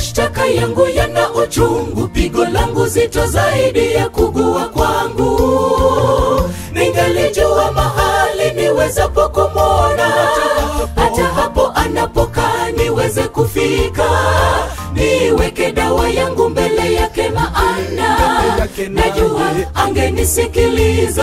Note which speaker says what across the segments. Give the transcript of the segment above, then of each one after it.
Speaker 1: mashtaka yangu yana uchungu, pigo langu zito zaidi ya kugua kwangu. Ningalijua mahali niwezapo kumwona, hata hapo anapokaa niweze kufika, niweke dawa yangu mbele yake, maana najua angenisikiliza.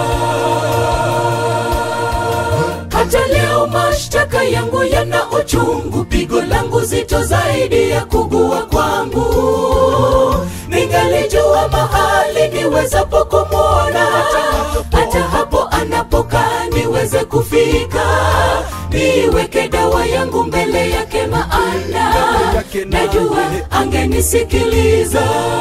Speaker 1: Hata leo mashtaka yangu yana uchungu, pigo langu zito zaidi ya kugua kwangu. Ningalijua mahali niwezapo kumwona, hata hapo anapokaa niweze kufika, niweke dawa yangu mbele yake, maana najua angenisikiliza.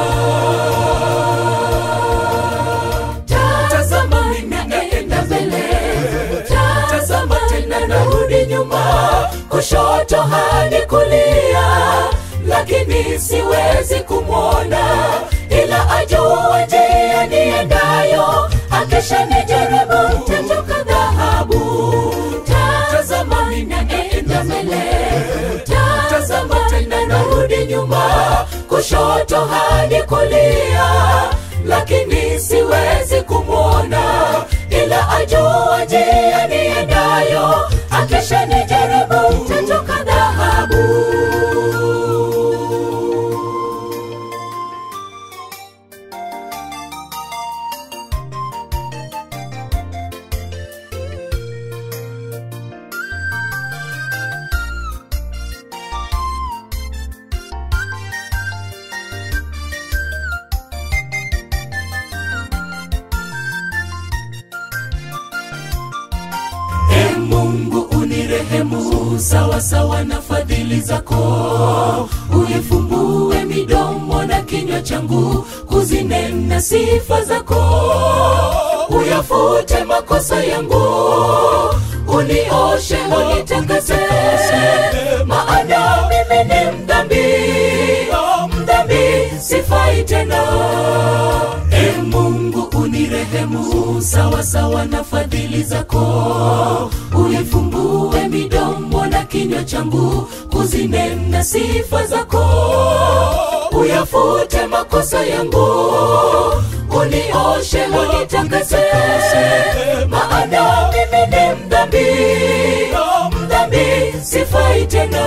Speaker 1: Tazama ninaenda mbele, tazama tena narudi nyuma, kushoto hadi kulia, lakini siwezi kumwona, ila ajua njia niendayo, akisha nijaribu nitatoka dhahabu. Tazama ninaenda mbele, tazama tena narudi nyuma, kushoto hadi kulia, lakini siwezi kumwona, ila ajua njia niendayo, akisha nijaribu nitatoka dhahabu. E Mungu unirehemu sawa sawa na fadhili zako, uifumbue midomo na kinywa changu kuzinena sifa zako, uyafute makosa yangu, unioshe unitakase, maana mimi ni mdhambi, mdhambi sifai tena. E Mungu unirehemu sawa sawa na fadhili zako, uifumbue midomo na kinywa changu kuzinena sifa zako, uyafute makosa yangu, unioshe unitakase, maana mimi ni mdhambi, mdhambi sifai tena.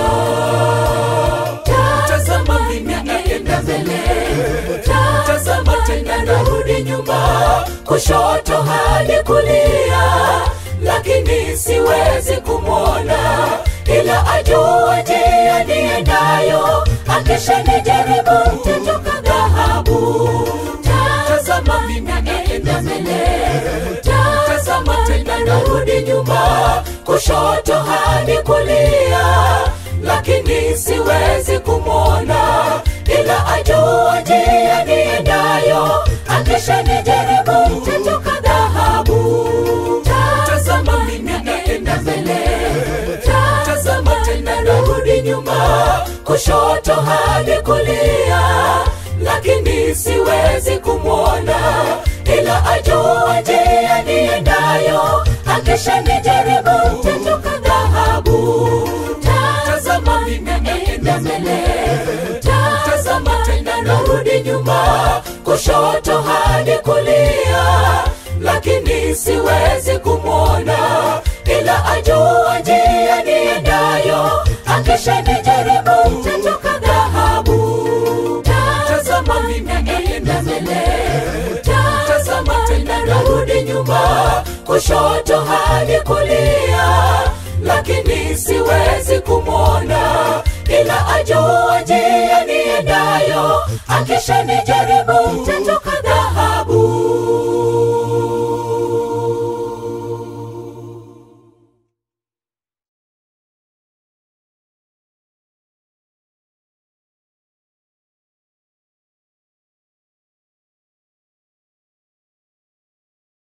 Speaker 1: Tazama mimi naenda mbele, tazama tena narudi nyuma, kushoto hadi kulia, lakini siwezi kumwona, ila ajua njia niendayo, akisha nijaribu nitatoka dhahabu. Tazama mimi naenda mbele, tazama tena narudi nyuma, kushoto hadi kulia, lakini siwezi kumwona, ila ajua njia niendayo, akisha nijaribu nitatoka dhahabu. Tazama mimi naenda mbele, tazama tena narudi nyuma, kushoto hadi kulia, lakini siwezi kumwona, ila ajua njia niendayo, akisha nijaribu nitatoka dhahabu. Tazama mimi naenda mbele, tazama tena narudi nyuma, kushoto hadi kulia, lakini siwezi kumwona, ila ajua njia niendayo, akisha nijaribu nitatoka dhahabu. Tazama mimi naenda mbele, tazama tena narudi nyuma, kushoto hadi kulia, lakini siwezi kumwona, ila ajua njia niendayo, akisha nijaribu